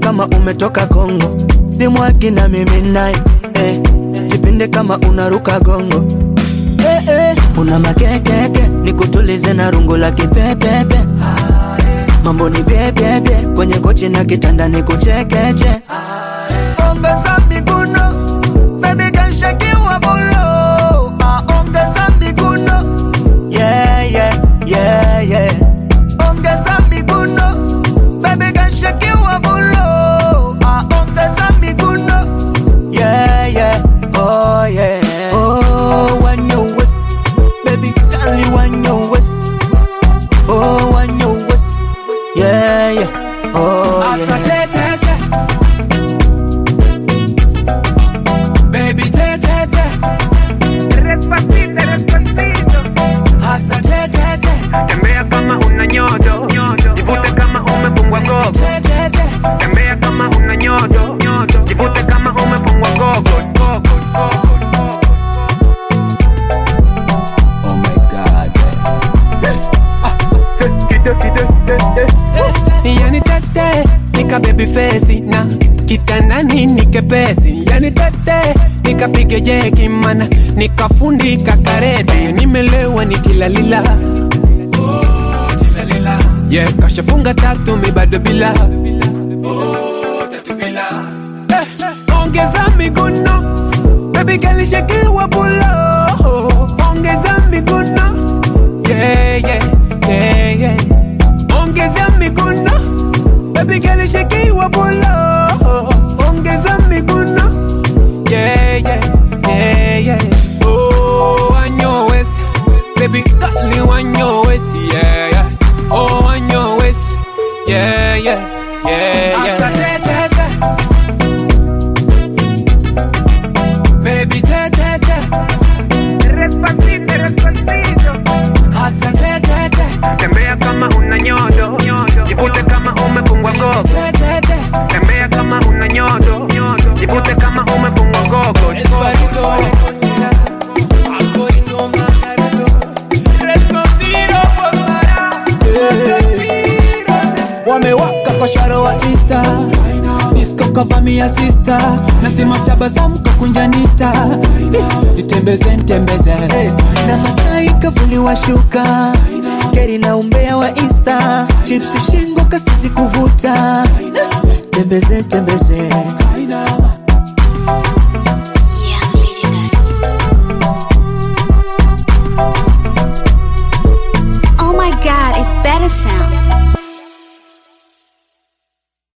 kama umetoka Kongo, simwaki na mimi naye eh. Jipinde kama unaruka gongo eh, eh. Una makekeke nikutulize na rungu la kipepepe mambo ni bebebe kwenye kochi na kitanda ni kuchekeche ongeza miguno baby kanshakiwa bulo ah, ongeza miguno yeah, yeah, yeah, yeah. ongeza miguno baby kanshakiwa bulo ah, ongeza miguno yeah, yeah, oh yeah oh when you waist baby girl you when you waist oh when you waist yeah, yeah, oh yeah. Asa te te te. Baby te te te. Despacito, despacito. Asa te te te. Tembea kama una nyodo, jivute kama umefungwa gogo. Te te te. Tembea kama una nyodo, jivute kama umefungwa gogo. gogo, gogo. Oh my God. Kide, kide, eh, eh. Yani tete nika baby face na kitandani nikepesi yani tete nikapige jeki mana nikafundika karete nimelewa nitilalila yeah, kashafunga tatu mi bado bila Eh, eh, ongeza miguno baby kalishakiwa bulo ongeza miguno yeah, yeah, yeah, yeah. ongeza miguno baby kalishakiwa bulo ongeza miguno yeah, yeah, yeah, yeah. Oh, wanyowes baby kali wanyowes yeah, yeah. Oh, wanyowes yeah, yeah, yeah, yeah. Asa te te te. Baby te te te. Despacito, despacito. Asa te te te. Tembea kama una nyodo, jivute kama umefungwa gogo. Te te te. Tembea kama una nyodo, jivute kama umefungwa gogo. wamewaka kwa sharo wa insta disko kavamia sista nasema tabasamu kakunjanita nitembeze ntembeze na Masai kavuliwa shuka geri na umbea wa Insta chipsi shingo kasisi kuvuta tembeze tembeze